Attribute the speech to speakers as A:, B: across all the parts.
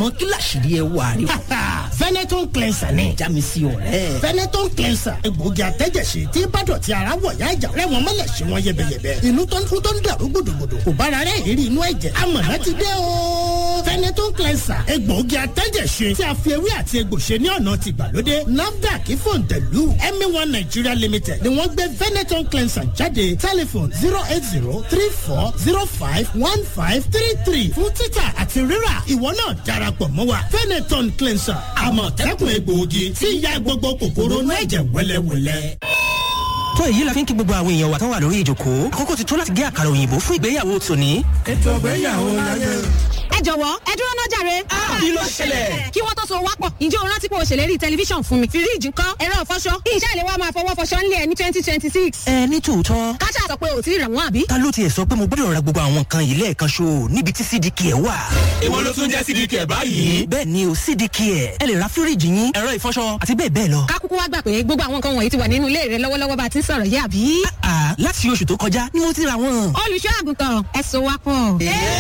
A: àmọ́ kí làṣírí ẹ wà rí.
B: Veneton cleanser ni.
A: já mi sí ọ̀rẹ́.
B: Veneton cleanser egbòogi àtẹ́jẹsí tí bádọ̀tí ara wọ̀ yá ìjà rẹ̀ wọ́n mọ̀lẹ̀ sí wọn yẹbẹyẹbẹ. inú tó ń kú tó ń dàrú gbòdògbòdò kò bára rẹ̀ ìrírí inú ẹ̀jẹ̀. amọ̀nà ti dé o. Veneton cleanser egbòogi àtẹ́jẹsí tí a fi ewé àti egbò ṣe ní ọ̀nà ti gbàlódé. NAFDAC fòǹtẹ̀lù ẹ̀mí one Nigeria limited ni wọ́n gbé Veneton cleanser jáde tẹlifon zero eight zero three four zero five one five three three fún títà àti rírà ìwọ náà darapọ̀ mọ́ wa Veneton cleanser àmọ̀tẹ́kùn egbòogi tí ń ya gbogbo kòkòrò inú ẹ̀jẹ̀ wẹ́lẹ́wẹ́lẹ́.
C: tó èyí la fi ń kí gbogbo àwọn èèyàn wa tán wà lórí ìjòkó àkókò ti tó láti gé àkàrà òyìnbó fún ìgbéyàwó tòní.
D: ètò ìgbéyàwó láyé.
E: ẹ jọ̀wọ́ ẹ dúró náà jàre.
C: kí ló ṣẹlẹ̀?
E: kí wọ́n tó so wápọ̀ ǹjẹ́ o rántí pé o ṣèlérí tẹlifíṣàn fún mi. fíríìjì ńkọ́ ẹ̀rọ ìfọṣọ iṣẹ́ ìléwọ́ máa fọwọ́ fọṣọ ńlẹ̀ ní twenty twenty six.
C: ẹ ní tòótọ́
E: káṣá sọ pé o ti rà wọ́n àbí.
C: ta ló tiẹ̀ sọ pé mo gbọ́dọ̀ ra gbogbo àwọn nǹkan yìí lẹ́ẹ̀kan ṣo níbi tí cdk ẹ̀ wà.
F: èwo ló tún jẹ́ cdk ẹ̀ báyìí.
C: bẹ́ẹ̀ ni o cdk ẹ̀ ẹ lè ra fíríìjì yín ẹ̀rọ ìfọṣọ àti bẹ́ẹ̀ bẹ́ẹ̀ lọ.
E: kákúkú wá gbà pé gbogbo àwọn nǹkan wọ̀nyí ti wà nínú ilé rẹ lọ́wọ́lọ́wọ́ bá a ti ń sọ̀rọ̀ yé àbí.
C: àà láti oṣù tó kọjá ni mo ti ra wọn.
E: olùṣọ́ àgùntàn ẹ so wápọ̀.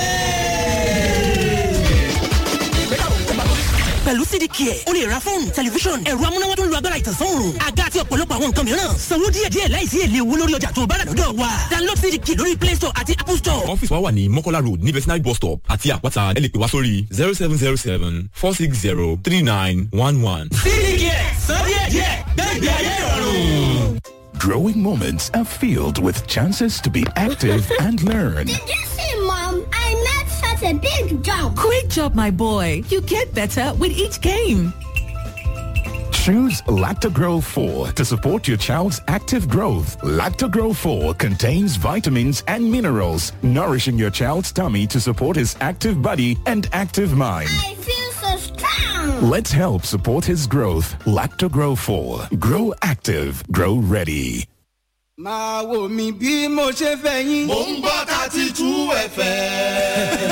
C: pẹ̀lú cdk ẹ̀ o lè ra fóònù tẹlifíṣọ̀n ẹ̀rọ amúnáwá tó ń lo agbára ìtànsán àga àti ọ̀pọ̀lọpọ̀ àwọn nǹkan mìíràn sanwó díẹ̀díẹ̀ láìsí èlé owó lórí ọjà tó bá rà lọ́dọ̀ wa download cdk lórí play store àti apple store.
F: ọ́fíìsì wa wà ní mọ́kọ́lá road ní vetinary bus stop àti àpáta ẹ lè pè wá sórí zero seven zero seven four six zero three nine one one.
C: cdk san díẹ̀díẹ̀ gbẹ́gbẹ́ ayé ìrọ̀rùn.
G: Growing moments are filled with chances to be active and learn.
H: Did you see, Mom? I made such a big jump.
I: Great job, my boy. You get better with each game.
G: Choose Lactogro 4 to support your child's active growth. Lactogro 4 contains vitamins and minerals, nourishing your child's tummy to support his active body and active mind.
H: I feel so strong.
G: Let's help support his growth. Lactogro 4. Grow active. Grow ready.
J: máa wò mí bí mo ṣe fẹ́ yín.
K: mò ń gbọ́ thirty two fm.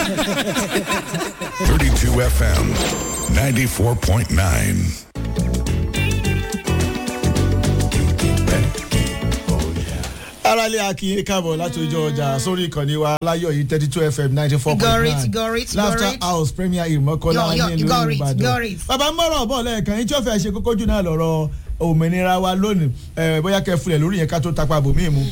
L: 32 FM 94.9.
M: aráàlú akínyìn káàbọ̀ láti ojú ọjà sórí ìkànnì wa láyọ̀ yìí thirty two fm ninety four point
N: Got it,
M: nine
N: got it, got
M: laughter
N: it.
M: house premier ìmọ̀kọ́lá
N: Yo, yo,
M: nílùú
N: got it, got
M: ìbàdàn
N: it.
M: bàbá mọ́rọ̀ bọ̀ lẹ́ẹ̀kan yín tí ó fẹ́ ṣe kókó jù náà lọ́rọ̀ òmìnira wa lónìí ẹ̀ bóyá kẹ́ fulẹ̀ lórí yẹn ká tó tapa bòmíì mu.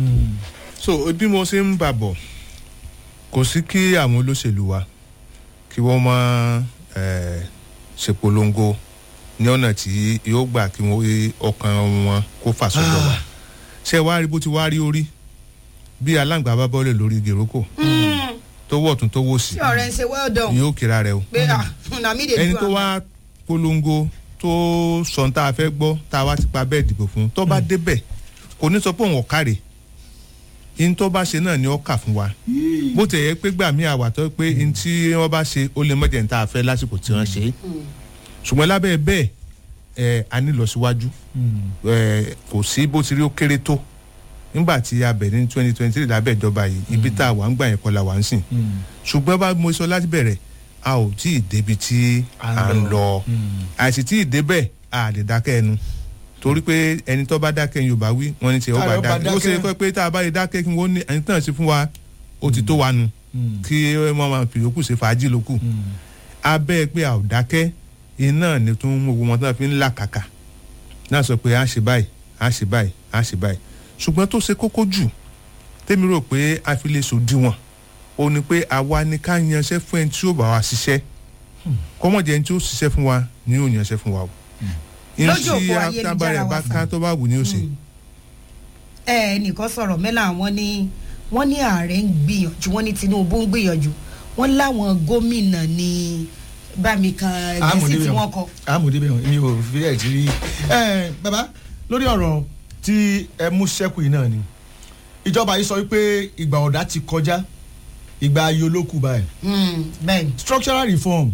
O: so bí mo ṣe ń bà bọ̀ kò sí kí àwọn olóṣèlú wa kí wọ́n máa eh, ṣèpolongo ní ọ̀nà tí yóò gbà kí wọ́n rí ọkàn wọn kó fà sọ́dọ̀ wa ṣé wàá rí bó ti wá rí orí bí aláǹgbá bá bọ́lẹ̀ lórí gèròkò tó wọ̀ tún tó wò sí
N: tí ọ̀rẹ́ ń ṣe well done.
O: yóò kíra rẹ o
N: pé ah na mi dey do
O: ẹni tó
N: am.
O: wá polongo tó sọ tá a fẹ́ gbọ́ tá a wá ti pa bẹ́ẹ̀ dìbò fún tó bá débẹ̀ kò ní sọ pé òun ọ̀kárẹ̀ in tó bá ṣe náà ni ó kà fún wa bó ti yẹ pé gbà mí àwàtọ́ pé in tí wọ́n bá ṣe ó lè mọ̀jẹ̀ ní tá a fẹ́ lásìkò tí wọ́n ṣe é ṣùgbọ́n lábẹ́ bẹ́ẹ̀ ẹ̀ a ní lọ síwájú ẹ̀ kò sí bó ti rí ó kéré tó nígbà tí a bẹ̀rẹ̀ ní twenty twenty three lábẹ́ ìjọba yìí ibi tá a wà ń gbà yẹn kọ́ la wà ń sìn ṣùgbọ́n bá mo sọ láti bẹ̀rẹ̀ a ò tí ì débi tí à ń lọ àìsí tí ì débẹ̀ a lè dákẹ́ ẹnu torí pé ẹni tó bá dákẹ́ yorùbá wí wọ́n ní tiẹ̀ ó bá
M: Káyọ̀ bá
O: dákẹ́ ó ṣe
M: dákẹ́.
O: kọ́ pé tá a bá lè dákẹ́ kí wọ́n ní ẹni tán sí fún wa ó ti tó wa nu kí wọ́n máa fi yòókù ṣe fàájì lókù abẹ́ pé a ò dákẹ́ iná ni tó ń mú gbogbo wọn tó fi ń là kàkà náà sọ pé a ṣe báyìí a ṣe báyìí a ṣe báyìí ṣùgbọ́n tó ṣe kókó jù tèmi rò pé a fi lè sòdiwọ̀n ó ní pé àwa ni ká yanṣẹ́ fún ẹni tí ó bá wa ṣiṣẹ́ kọ́mọ̀jẹ́ ẹni tí ó ṣiṣẹ́ fún wa ni yóò yanṣẹ́ fún wa o.
N: Lójú òpó
O: ìṣí
N: ayélujára
O: àtàbàrẹ̀ bá
N: wa
O: ká tó bá wù ní òsè.
N: ẹ ẹnìkan sọ̀rọ̀ mẹ́la wọn ní wọ́n ní ààrẹ ń gbìyànjú wọ́n ní tinubu ń gbìyànjú wọ́n láwọn gómìnà ní bámikan ẹgbẹ́sì tí wọ́n kọ.
M: àmọ̀dé bẹ́ẹ̀ mi ò fi ẹ̀ ti rí. ẹ bàbá lórí ọ̀rọ̀ tí ẹ mú sẹ́kù yìí náà ni ìjọba yìí sọ wípé ìgbà ọ̀dà ti kọjá ìgbà ayé olókù báyìí
N: bẹ́ẹ̀ni.
M: structural reform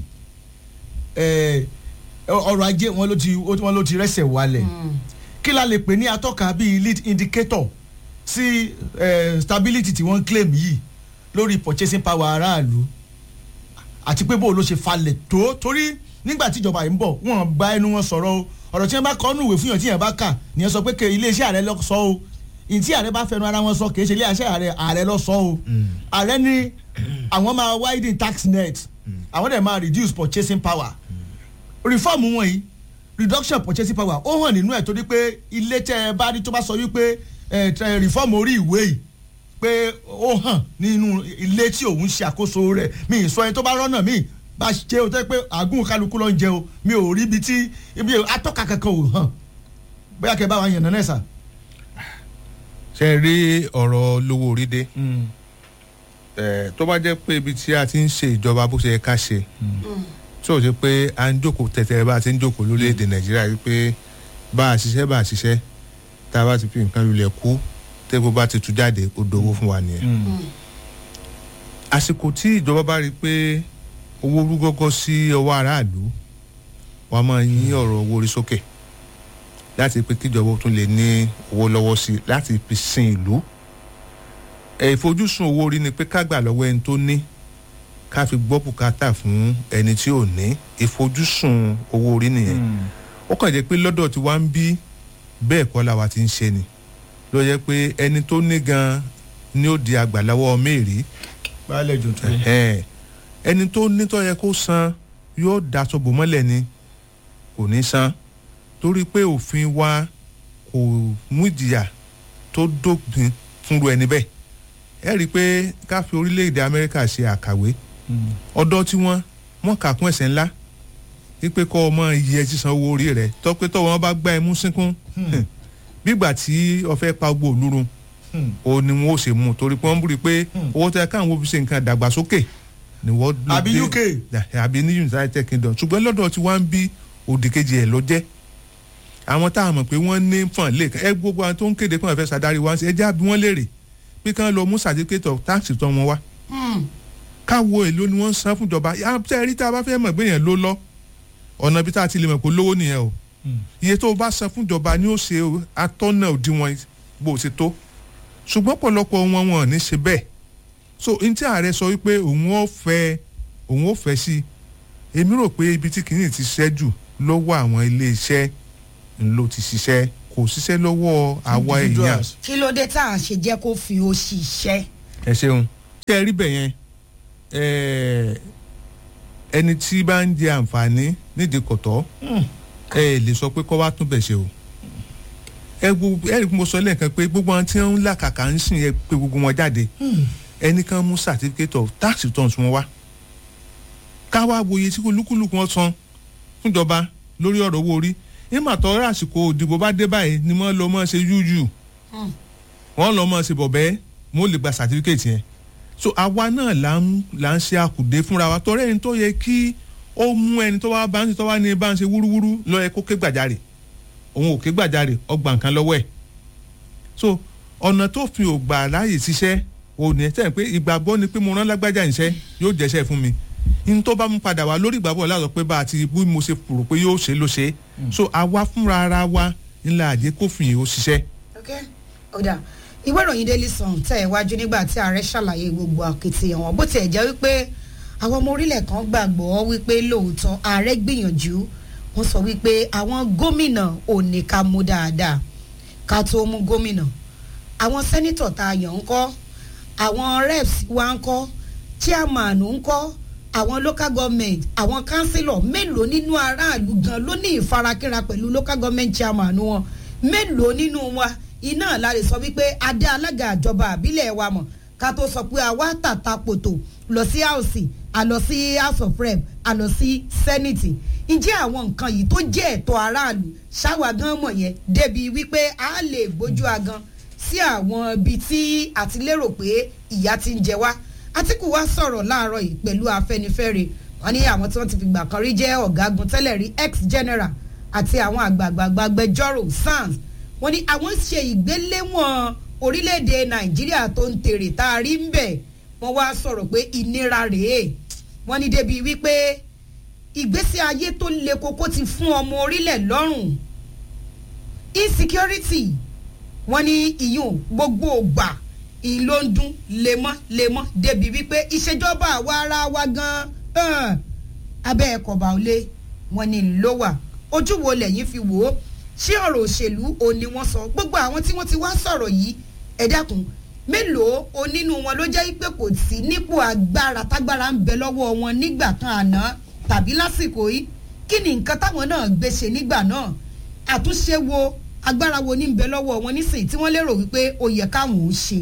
M: ẹ, ọrọ̀ ajé wọn ló ti wọn ló ti rẹ́sẹ̀ wálẹ̀ kí la lè pè ní atọ́ka bíi lead indicator sí eh, stability tí wọ́n ń claim yìí lórí purchasing power aráàlú àti pé bó ló ṣe falẹ̀ tó torí nígbà tí ìjọba yìí ń bọ̀ wọ́n gba ẹnu wọn sọ̀rọ̀ o ọ̀rọ̀ tí wọ́n bá kọ́ nù ìwé fún yàn tí yàn bá kà nìyẹn sọ pé ke iléeṣẹ́ ààrẹ lọ sọ o ìtí ààrẹ bá fẹnu ara wọn sọ kì í ṣe iléeṣẹ́ ààrẹ ààrẹ lọ sọ o ààrẹ ní àwọn máa widen tax net àwọn dẹ̀ máa reduce purchasing power reform wọ̀nyí reduction purchasing power ó hàn nínú ẹ̀ torí pé ilé tẹ́ ẹ bá rí tó bá sọ wípé ẹ tẹ reform orí ìwé yìí pé ó hàn nínú ilé tí òun ṣe àkóso rẹ̀ mi ì sọ ẹni tó bá rọ́nà mi bá ṣe o tẹ́ pé àgùn kálukú ló ń jẹ o mi ò rí ibi tí ibi atọ́ka kankan ò hàn bóyá kẹ́ bá wa yànnà náà sà.
O: ṣe rí ọ̀rọ̀ lówó orí dé tó bá jẹ́ pé ibi tí a ti ń ṣe ìjọba bó ṣe yẹ ká ṣe tí ò ṣe pé à ń jókòó tẹ̀tẹ̀rẹ̀ bá a ti ń jókòó lórílẹ̀‐èdè nàìjíríà wípé bá a ṣiṣẹ́ bá a ṣiṣẹ́ tá a bá ti fi nǹkan lulẹ̀ kú tẹ́gbó bá ti tú jáde ó dowó fún wa nìyẹn. àsìkò tí ìjọba bá rí i pé owó rú gọ́gọ́ sí ọwọ́ aráàlú wọ́n máa yín ọ̀rọ̀ owó orí sókè láti pé kíjọba tún lè ní owó lọ́wọ́ sí i láti fi sin ìlú. ìfojúsùn owó orí ni pé ká gbà lọ́wọ́ ẹni tó ní ká fi gbọ́ bùkátà fún ẹni tí ò ní ìfojúsùn owó orí nìyẹn. ó kàn jẹ́ pé lọ́dọ̀ tí wàá ń bí bẹ́ẹ̀ kọ́ làwa ti ń ṣe ni ló yẹ pé ẹni tó ní gan ni ó di àgbàláwọ́ mẹ́rin.
M: baálé jò tó.
O: ẹni tó ní tó yẹ kó san yóò daṣọ bò mọ́lẹ̀ ni kò ní san torí pé òfin wa kò mú ìjìyà tó dópin fúnru ẹni bẹ́ẹ̀ ẹ rí i pé ká fi orílẹ̀-èdè amẹ́ríkà ṣe àkàwé ọ̀dọ́ tí wọ́n wọ́n kà kún ẹ̀sẹ̀ ńlá wípé kọ́ ọmọ iye sísan owó orí rẹ̀ tọ́pẹ́ tọ́wọ́ wọn bá gbá ẹmú sínkún bígbà tí ọfẹ́ pa gbogbo olúrun o ni wọn ò ṣe mú torí pé wọ́n búri pé owó tẹ káwọn wo fi ṣe nǹkan dàgbàsókè ni wọ́n ló
M: àbí uk
O: àbí ní united kingdom ṣùgbọ́n lọ́dọ̀ tí wọ́n ń bí òdì kejì ẹ̀ ló jẹ́ àwọn tá a mọ̀ pé wọ́n ní fọ̀n lè ẹ gbogbo àwọn tó ń kéde pé wọ́n fẹ́ sàdárí wá sí ẹ já bí wọ́n léèrè pé kí wọ́n lọ mú certificate of tax tán wọn wá káwo èlò ni wọ́n ń san fún ìjọba ṣe rí tá a bá fẹ́ mọ̀ pé yẹn ló lọ ọ̀nà bí tá a ti lè mọ̀ pé lówó nìyẹn o iye tó o bá san fún ìjọba ni ó ṣe atọ́nà òdiwọ̀n bó o ṣe tó ṣùgbọ́n pọ̀lọpọ̀ wọn wọn ò ní ṣe bẹ́ẹ̀ so n tí ààrẹ sọ wípé òun ò fẹ́ òun ò fẹ́ sí èmi rò pé ibi tí kìíní ti ṣiṣẹ́ jù lọ́wọ́ àwọn ilé iṣẹ́ ló ti ṣiṣẹ́ kò ṣiṣẹ́ lọ́wọ́ àwa èèyàn.
N: kí ló dé tá à ń ṣe jẹ́ kó fi ó ṣiṣẹ́.
O: ẹ ṣeun ṣé ẹ rí bẹ̀ yẹn ẹni tí bá ń jẹ àǹfààní nídìí kọ̀tọ́ ẹ lè sọ pé kọ́ wá tún bẹ̀ ṣe o ẹ gbogbo ẹ mo sọ lẹ́ẹ̀kan pé gbogbo àwọn tí wọ́n ń làkàkà ń sìn ẹ pé gbogbo wọn jáde ẹnì kan mú certificate of tax returns wọn wá ká wá wòye tí olúkúlùkù wọn san fúnjọba lórí ọ̀rọ̀ owó orí nígbà tó rà àsìkò òdìbò bá dé báyìí ni wọ́n lọ mọ́ ṣe yúyù wọ́n lọ mọ́ ṣe bọ̀bẹ́ mo lè gba certificate yẹn so àwa náà là ń là ń ṣe àkùdé fúnra wa tọrẹ ẹni tó yẹ kí ó mú ẹni tó wá bá ń ṣe tó wá ní bá ń ṣe wúrúwúrú lọ ẹ kó ké gbàjarè òun ò ké gbàjarè ọgbà nǹkan lọ́wọ́ ẹ̀ so ọ̀nà tó fi ògbà láàyè ṣiṣẹ́ ò ní ẹ sẹ́yìn pé ìgbàgbọ́ ni pé mo rán lágbájá ìṣẹ́ yóò jẹ́ṣẹ́ fún mi n tó bá mú padà wá lórí ìgbàgbọ́ láàzọ pé bá a ti bí mo ṣe rò pé yóò ṣe ló ṣe so àwa fúnra ara wa ńlá àjẹ kófin yìí ó ṣiṣẹ́.
N: ok ọ̀dà ìwé ìròyìn daily sun tẹ̀ iwájú nígbà tí ààrẹ ṣàlàyé gbogbo àkìtìyàn wọn bó tiẹ̀ jẹ́ wípé àwọn ọmọ orílẹ̀ kan gbàgbọ́ wípé lóòótọ́ ààrẹ gbìyànjú wọ́n sọ wípé àwọn gómìnà ò ní ká mú dáadáa ká tó mú gómìnà àwọn sẹ́nitọ̀ tá a yàn ń kọ́ àwọn reps wa ń kọ́ chairman ń kọ́ àwọn local government àwọn councillor mélòó nínú aráàlú gan ló ní ìfarakínra pẹ̀lú local government chairman wọn mélòó nínú wa iná la lè sọ wípé adé alága àjọba àbílẹ̀ wa mọ̀ ká tó sọ pé àwa tàta pòtò lọ sí house a lọ sí house of rep a lọ sí senate ǹjẹ́ àwọn nǹkan yìí tó jẹ́ ẹ̀tọ́ aráàlú ṣáwa gan mọ̀ yẹn débi wípé a lè gbójú agan sí àwọn ibi tí a ti lérò pé ìyá ti ń jẹ wá Àtíkù wá sọ̀rọ̀ láàárọ̀ yìí pẹ̀lú Afẹ́nifẹ́re wọ́n ní àwọn tí wọ́n ti fìgbà kan rí jẹ́ ọ̀gágun tẹ́lẹ̀ rí ex general àti àwọn àgbààgbà agbẹjọ́rò SANS wọ́n ní àwọn ṣe ìgbéléwọ̀n orílẹ̀-èdè Nàìjíríà tó ń tèrè tá a rí ń bẹ̀ wọ́n wá sọ̀rọ̀ pé ìnira rèé wọ́n ní débi wípé ìgbésí ayé tó le koko ti fún ọmọ orílẹ̀ lọ́rùn insecurity wọ́n ní ìyún gbogbo ògbà ìlò ń dún lemọ́lemọ́ débi wípé ìṣèjọba àwa ara wa gan-an abẹ́ ẹ̀kọ́ bá lé wọn ni ló wà ojú wo lẹ́yìn fi wò ó ṣé ọ̀rọ̀ òṣèlú ò ní wọ́n sọ gbogbo àwọn tí wọ́n ti wá sọ̀rọ̀ yìí ẹ dákun mélòó o nínú wọn ló jẹ́ pé kò sí nípò agbára tágbára ń bẹ lọ́wọ́ wọn nígbà kan àná tàbí lásìkò yìí kí ni nǹkan táwọn náà gbé ṣe nígbà náà àtúnṣe wo agbára wo ní ń bẹ lọ́wọ́ wọn nísìnyí tí wọ́n lérò wípé ó yẹ káwọn ò ṣe.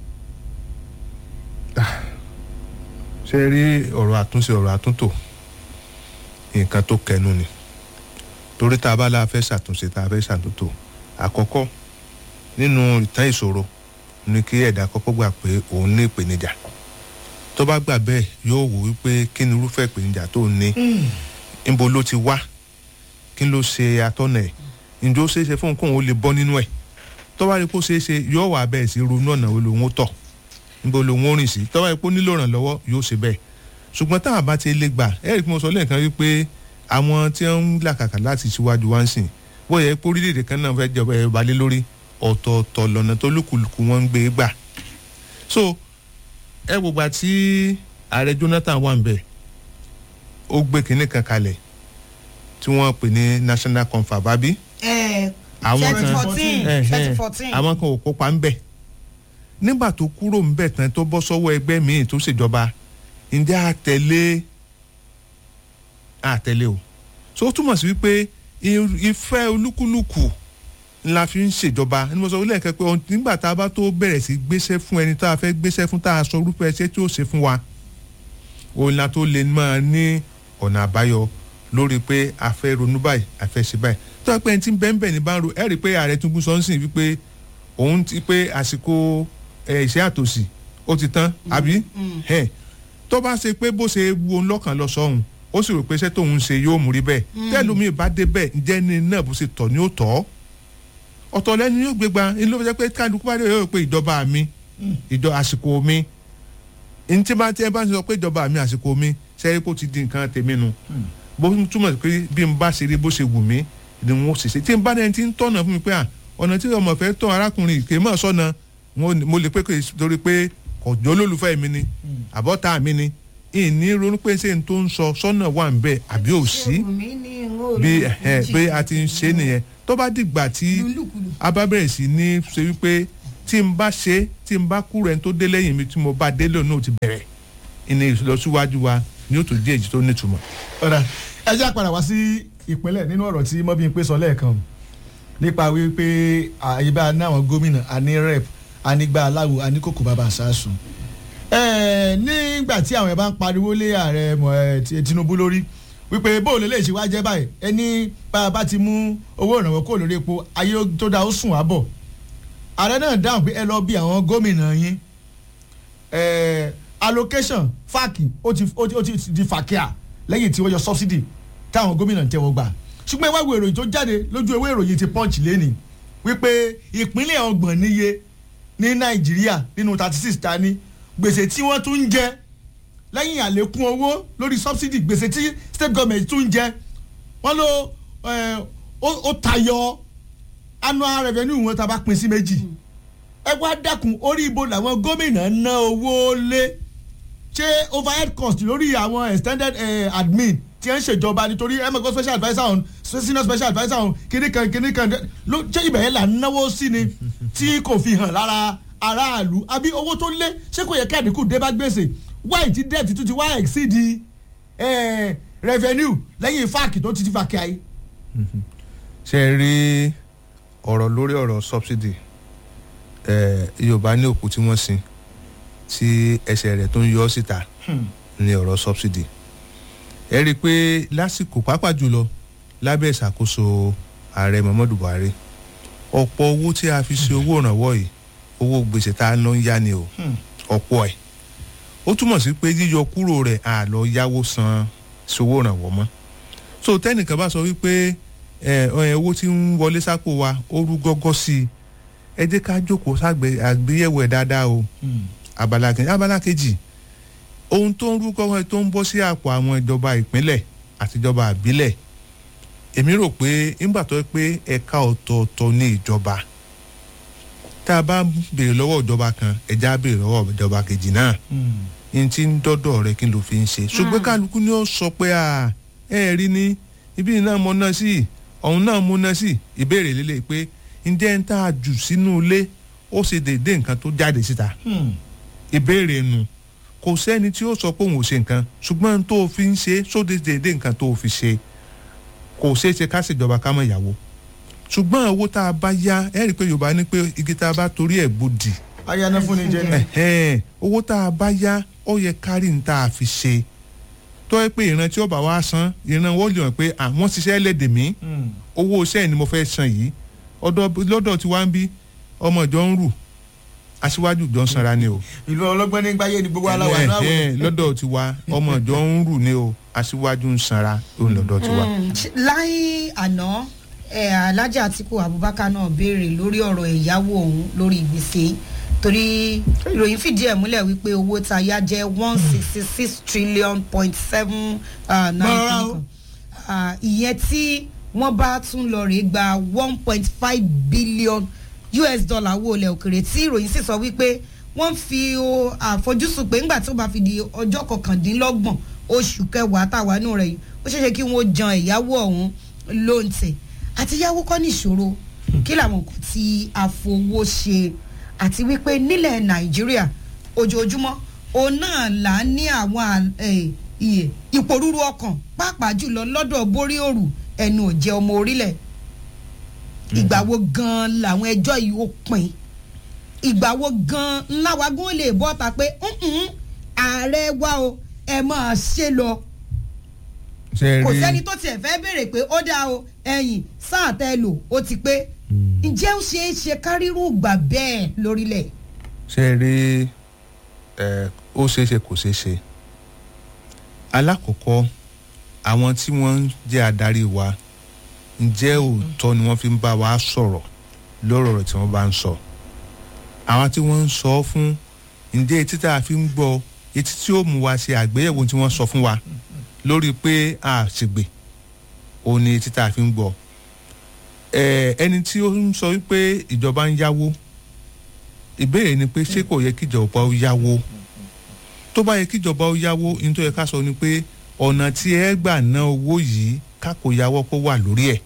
O: ṣe rí ọ̀rọ̀ àtúnṣe ọ̀rọ̀ àtúntò nǹkan tó kẹnu ni torí tá a bá la fẹ́ ṣàtúnṣe tá a fẹ́ ṣàtúntò àkọ́kọ́ nínú ìtàn ìṣòro ni kí ẹ̀dá kọ́kọ́ gbà pé òun ní ìpèníjà tó bá gbà bẹ́ẹ̀ yóò wò wípé kí ni irúfẹ́ ìpèníjà tó ní níbo ló ti wá kí ló ṣe atọ́nà ẹ̀ ǹjẹ́ ó ṣeé ṣe fún kóun ó lè bọ́ nínú ẹ̀ tó bá rí kó ṣeé ṣe yóò wà bẹ́ẹ̀ sí ronú ọ̀nà wo lòun ó tọ̀ níbo lòun ó rìn sí tó bá rí kó nílò ìrànlọ́wọ́ yóò ṣe bẹ́ẹ̀ ṣùgbọ́n táwọn bá ti lè gbà ẹ̀rí kí mo sọ lẹ́ẹ̀kan wípé àwọn tí wọ́n ń làkàkà láti ṣíwájú wá ń sìn bóyá epo orílẹ̀-èdè kan náà fẹ́ jọba ẹ̀ balẹ̀ lórí ọ̀tọ̀ọ̀tọ̀ lọ́nà tó lùkùlùkù wọn ń gbé gbà so ẹ gbogbo àti ààrẹ jonathan wà ń bẹ̀ ó gbé kinní kan kalẹ̀ tí wọ́n pè ní national confab àbí àwọn kan àwọn kan ò kópa ń bẹ̀ nígbà tó kúrò ń bẹ̀ tán tó bọ́ sọ́wọ́ ẹgbẹ́ míì tó ṣèjọba ǹjẹ́ àtẹ̀lé àtẹ̀lé o so ó túmọ̀ sí wípé ìfẹ́ olúkúlùkù la fi ń ṣèjọba ní mo sọ wílẹ̀ kẹ́ pé nígbà tá a bá tó bẹ̀rẹ̀ sí gbéṣẹ́ fún ẹni tá a fẹ́ gbéṣẹ́ fún tá a sọ orúkọ ẹṣẹ́ tí ó ṣe fún wa òun la tó lè máa ní ọ̀nà àbáyọ lórí pé a fẹ́ ronú báyìí a fẹ́ ṣe báyìí tó yẹ pé ẹni tí ń bẹ́ẹ̀ bẹ́ẹ̀ ní bá ń ro ẹ̀ rí i pé ààrẹ tún sọ ń sìn wípé òun ti pé àsìkò ìṣẹ́ àtòsí ó ti tán àbí tó bá ṣe pé bó ṣe wu òun lọ́kàn lọ sọ́hun ó sì rò pé iṣẹ́ tóun ṣe yóò mú rí bẹ́ẹ̀ tẹ́lómi bá dé bẹ́ẹ̀ ǹjẹ́ ní náà bó ṣe tọ̀ ni ó tọ́ ọ̀tọ̀ lẹ́nu yóò gbégbá inú ló fi jẹ́ pé kálukú bá dé yóò pé ìjọba mi ìjọ àsìkò mi ní tí bá tí ẹ bá ń sọ pé ìjọba mi àsìkò mi sẹ́yìn kó ti di nǹkan tèmi nu bó túmọ̀ sí pé bí n bá ṣe rí bó ṣe wù mí ni wọ́n ṣe ṣe tí n bá dẹ́ni tí ń tọ̀nà fún mi pé ọ̀nà tí ọmọ fẹ́ tọ̀ arákùnrin kì í mọ̀ sọ́nà mo lè pé torí pé ọ̀jọ́ olólùfẹ́ mi ni àbọ̀tá mi ni ìní ronú pé ṣé n tó ń sọ sọ́nà wà ń bẹ̀ àbí ò sí bí bí a ti ń ṣe nìyẹn tó bá dìgbà tí a bá bẹ̀rẹ̀ sí ní ṣe wípé tí n bá ṣe tí n bá kúrò ẹni tó dé lẹ́yìn mi tí mo bá dé lónìí ò ti bẹ̀rẹ̀ ìní ìlọsíwájú wa ni ó tó dé èjì tó nítumọ̀.
M: ọ̀rà ẹ jẹ́ àpàdà wá sí ìpínlẹ̀ nínú ọ̀rọ̀ tí mọ́bí ń pè sọ lẹ́ẹ̀kan nípa wípé àyíbá náwọn gómìnà àní rep ànígbà aláwo àníkòkò bàbá àṣàṣùn nígbà tí àwọn ẹ̀ bá ń pariwo lé ààrẹ tinubu lórí wípé bóòlù lè ṣe wá jẹ́ báyìí ẹni bá a bá ti mú owó ìrànwọ́ kó lórí epo ayé tó dáa ó sùn wá bọ̀ ààrẹ náà dáhùn pé ẹ lọ bí àwọn gómìnà yín allocation fáàkì ó ti di fàkíà lẹ́yìn tí wọ́n yọ subsidy táwọn gómìnà ń tẹ́wọ́ gbà ṣùgbọ́n ìwé ìròyìn tó jáde lójú ìwé ìròyìn ti punch lẹ́nìí wípé ìpínlẹ̀ ọgbọ̀n níye ní nàìjíríà nínú thirty six ta ní gbèsè tí wọ́n tún ń jẹ lẹ́yìn àlékún owó lórí subsidy gbèsè tí state government tún ń jẹ wọ́n ló ó tayọ annual revenue wọn tá a bá pín sí méjì ẹ wá dákun orí ibo làwọn gómìnà ná owó lé ṣé overhead cost lórí àwọn extended uh, admin tí ń ṣèjọba nítorí emego special adviser on senior special adviser on kìnnì kan kìnnì kan ló ṣé ibẹ̀ yẹn là ń náwó sí ni tí kò fi hàn lára aráàlú àbí owó tó lé ṣé kò yẹ kí àdínkù dé bá gbèsè wáyé tí debt tún ti wá exceed revenue lẹ́yìn fáàkì tó ti ti fàkì ayé.
O: ṣe rí ọ̀rọ̀ lórí ọ̀rọ̀ subsidy yorùbá ní òkú tí wọ́n sin tí ẹsẹ̀ rẹ̀ tó ń yọ síta ní ọ̀rọ̀ subsidy ẹ rí i pé lásìkò pàápàá jùlọ lábẹ́ ìṣàkóso ààrẹ muhammadu buhari ọ̀pọ̀ owó tí a fi ṣe owó ìrànwọ́ yìí owó gbèsè tá a lọ ń yá ni o ọ̀pọ̀ ẹ̀ ó túmọ̀ sí pé yíyọ kúrò rẹ̀ à lọ yáwó san sowó ìrànwọ́ mọ́ so tẹ́nìkan bá sọ wípé owó tí ń wọlé sápò wa ó rú gọ́gọ́ sí i ẹ jẹ́ ká jókòó àgbéyẹ̀wò ẹ̀ dáadáa o abala kejì abala kejì ohun tó ń rú gọ́gọ́ tó ń bọ́ sí àpò àwọn ìjọba ìpínlẹ̀ àtijọba àbílẹ̀ èmi rò pé nígbà tó yẹ pé ẹ̀ka ọ̀tọ̀ọ̀tọ̀ ní ìjọba tá a bá béèrè lọ́wọ́ ìjọba kan ẹ̀já béèrè lọ́wọ́ ìjọba kejì náà n ti ń dọ́dọ̀ rẹ kí n ló fi ń ṣe ṣùgbọ́n kálukú ni ó sọ pé ẹ rí ní ibi náà mo ná sí ọ̀hún náà mo ná sí ìbéèrè lélẹ̀ pé ǹjẹ́ ń tá a jù sínú ilé ó ṣe déédéé nǹkan tó jáde síta ìbéèrè nu kò sẹ́ni tí ó sọ pé òun ò ṣe nǹkan ṣùgbọ́n tó o fi ń ṣe sóde déédéé nǹkan tó o fi ṣe kò ṣeé ṣe ká ṣèjọba ká mọ̀ ìyàwó ṣùgbọ́n owó tá a bá yá ẹ rí i pé yorùbá ní pé igi tá a bá torí ẹ̀ gbòdì
M: ayáná fún ni jẹ ni.
O: ẹ̀hẹ́n, owó tá a bá yá ó yẹ kárí ní tá a fi ṣe tó yẹ pé ìran tí ó bá wá san ìran wọ́n lè hàn pé àwọn ṣiṣẹ́ lẹ́dẹ̀ mí owó iṣẹ́ ni mo fẹ́ san yìí ọ̀dọ̀ lọ́dọ̀ tí wá ń bí ọmọ ìjọ ń rù aṣíwájú ìjọ ń sanra ni o
M: ìlú ọlọ́gbọ́n ní gbáyé ni gbogbo aláwa náà wò.
O: ẹ̀hẹ́n, lọ́dọ̀ tí wá ọmọ ìjọ ń rù ni o aṣíwájú ń sanra òun lọ́dọ̀ tí wá.
N: Mm, ṣe- láì àná ẹ, alájà àtìkù abubakar náà béèrè lórí ọ̀rọ̀ ẹ̀yáwó ọ̀hún lórí gbèsè torí ìròyìn fìdí ẹ̀ múlẹ̀ wípé owó tá a yá jẹ́ one sixty six trillion point seven nine
M: Bọ́lá o.
N: kan ìyẹn tí wọ́n bá tún lọ rèé gba one point five billion us dollar owó ilẹ̀ òkèrè tí ìròyìn sì sọ wípé wọ́n fi o àfojúsùn pé ńgbà tó bá fi di ọjọ́ kọkàndínlọ́gbọ̀n oṣù kẹwàá táwa nù rẹ̀ yìí ó ṣeéṣe kí wọ́n jan ẹ̀yáwó ọ̀hún lóǹtẹ̀ àti yáwó kọ́ níṣòro kí làwọn nǹkan tí a fowó ṣe àti wípé nílẹ̀ nàìjíríà ojoojúmọ́ òun náà là ń ní àwọn à- eh, iye ìpòrúru ọkàn pàápàá jùlọ lọ́dọ̀ borí òrù ẹnu òjẹ́ ọmọ orílẹ̀ ìgbà wo gan-an làwọn ẹjọ́ yìí ó pin ìgbà wo gan-an ńlá wa gún lè bọ́ ta pé "Mm-mm, ààrẹ wa o ẹ máa ṣe lọ
O: ṣe
N: kò
O: rí
N: sẹ́ni tó tiẹ̀ fẹ́ béèrè pé ó dáa o ẹ̀yìn sáà tẹ́ lò ó ti pé ǹjẹ́ ó ṣeé ṣe kárírù gbà bẹ́ẹ̀ lórílẹ̀
O: ṣe rí ẹ ó ṣeé ṣe kò ṣeé ṣe alákọ̀ọ́kọ́ àwọn tí wọ́n ń jẹ́ adarí wa ǹjẹ́ òótọ́ ni wọ́n fi ń bá wa sọ̀rọ̀ lọ́rọ̀ rẹ̀ tí wọ́n bá ń sọ àwọn tí wọ́n ń sọ fún ǹjẹ́ etí tá a fi ń gbọ́ etí tí ó mú wa ṣe àgbéyẹ̀wò tí wọ́n sọ fún wa lórí pé a ṣègbè òun ni etí tá a fi ń gbọ́ ẹ ẹni tí ó ń sọ wípé ìjọba ń yáwó ìbéèrè ni pé ṣé kò yẹ kíjọba ó yáwó tó bá yẹ kíjọba ó yáwó ní tó yẹ ká sọ ni pé ọ̀nà tí ẹ gbà ná owó yìí ká kò yáwó kó wà lórí ẹ̀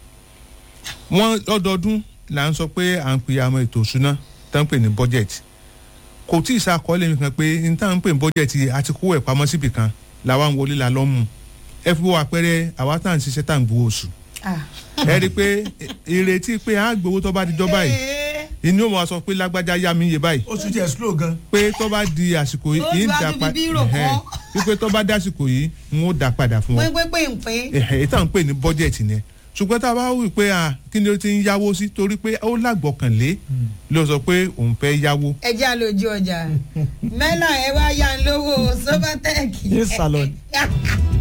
O: wọ́n lọ́dọọdún là ń sọ pé à ń pè àmọ́ ètò ìṣúná tó ń pè ní budget kò tí ì sàkọọ́lẹ̀ mi kan pé ní tá à ń pè ní budget àti kó ẹ̀ pamọ́ síbì kan làwa ń wọlé la lọ́ mú ẹ fi wo àpẹẹrẹ àwa tá à ń ṣiṣẹ́ tá à ń gbowó oṣù ẹ rí i pé ìrètí pé à ń gbowó tó bá di jọba yìí inú wọn sọ pé lágbájá yá mi yé báyìí
M: oṣù tí ẹ slow gan.
O: pé tó bá di àsìkò
N: Ó
O: yìí ń
N: ti wá
O: dà
N: fi
O: padà
N: bírò kọ́.
O: wípé tó bá dé àsìkò yìí ń ó dà padà fún wọn
N: pínpín pínpín
O: èyí tá à ń pè ní bọ́jẹ̀tì ni ṣùgbọ́n tá a bá wí pé à kí ni ó ti ń yáwó sí torí pé ó lágbọ̀kànlé ló sọ pé òun fẹ́ yáwó
N: ẹ jẹ́ àlòjù ọjà mẹ́nà ẹ wá yá ń lówó sobatec.
M: Ní salon.